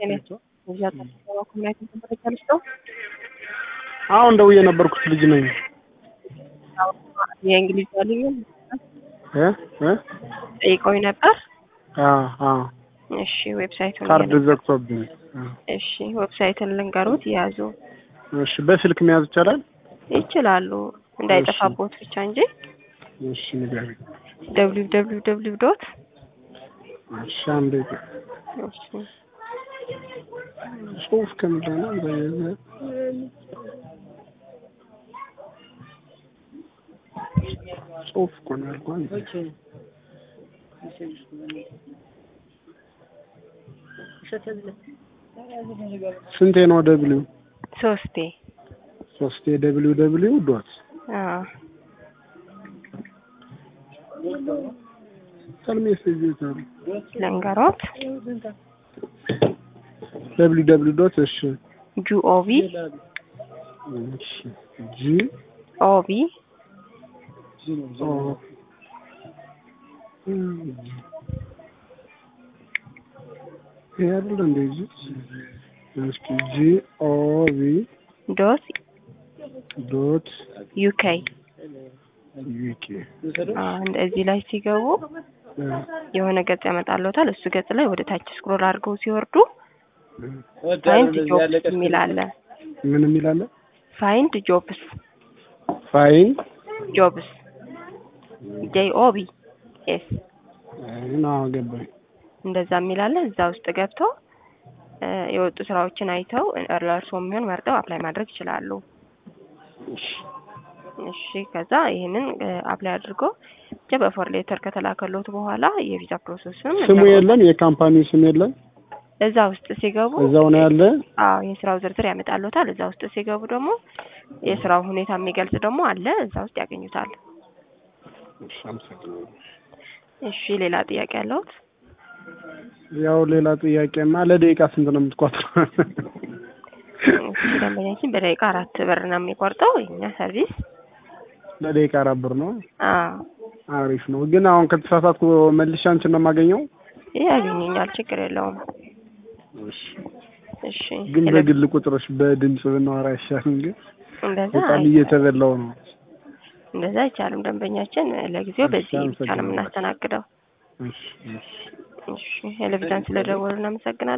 አሁን ደውዬ የነበርኩት ልጅ ነኝ። የእንግሊዝ ልዩ እ እ ጠይቀውኝ ነበር። አዎ አዎ እሺ ዌብሳይቱን ካርድ ዘግቶብኝ። እሺ ዌብሳይቱን ልንገሩት ያዙ እሺ በስልክ መያዝ ይቻላል? ይችላሉ እንዳይጠፋቦት ብቻ እንጂ እሺ ንገሪኝ። ደብሊው ደብሊው ደብሊው ዶት እሺ አንዴ እሺ ጽሁፍ ከምንድን ነው በየዘ ጽሁፍ እኮ ነው ያልኩህ። ስንቴ ነው ደብሊው? ሶስቴ ሶስቴ ደብሊው ደብሊው ዶት አዎ ሜሴጅ የታሉ? ልንገሮት ደብሊው ደብሊው ዶት እሺ ጂኦቪ እሺ ጂ ኦቪ ኦ ይሄ አይደል እንደዚህ እስኪ ጂ ኦ ቪ ዶት ዶት ዩኬ ዩኬ እዚህ ላይ ሲገቡ የሆነ ገጽ ያመጣልዎታል። እሱ ገጽ ላይ ወደ ታች ስክሮል አድርገው ሲወርዱ ፋይንድ ጆብስ የሚል አለ። ምን የሚል አለ? ፋይንድ ጆብስ ፋይን ጆብስ ጄ ኦ ቢ ኤስ ና ገባኝ። እንደዛ የሚል አለ። እዛ ውስጥ ገብተው የወጡ ስራዎችን አይተው ለእርስዎ የሚሆን መርጠው አፕላይ ማድረግ ይችላሉ። እሺ ከዛ ይህንን አፕላይ አድርጎ ብቻ በፎር ሌተር ከተላከሎት በኋላ የቪዛ ፕሮሰስም ስሙ የለም፣ የካምፓኒው ስም የለም። እዛ ውስጥ ሲገቡ እዛው ነው ያለ። አዎ የስራው ዝርዝር ያመጣልዎታል። እዛ ውስጥ ሲገቡ ደግሞ የስራው ሁኔታ የሚገልጽ ደግሞ አለ። እዛ ውስጥ ያገኙታል። እሺ አመሰግናለሁ። እሺ ሌላ ጥያቄ ያለዎት? ያው ሌላ ጥያቄማ ለደቂቃ ስንት ነው የምትቆጥረው? እሺ ደንበኛችን በደቂቃ አራት ብር ነው የሚቆርጠው የኛ ሰርቪስ። ለደቂቃ አራት ብር ነው። አዎ አሪፍ ነው። ግን አሁን ከተሳሳትኩ መልሼ አንቺን ነው የማገኘው? ያገኘኛል፣ ችግር የለውም። እሺ እሺ ግን በግል ቁጥሮች በድምጽ ብናወራ አይሻልም? ግን እንደዛ በጣም አይ- እየተበላው ነው። እንደዛ አይቻልም። ደንበኛችን ለጊዜው በዚህ ብቻ ነው አመሰግናለሁ። የምናስተናግደው። እሺ እሺ እሺ ቴሌቪዥን ስለደወሉ እናመሰግናለን።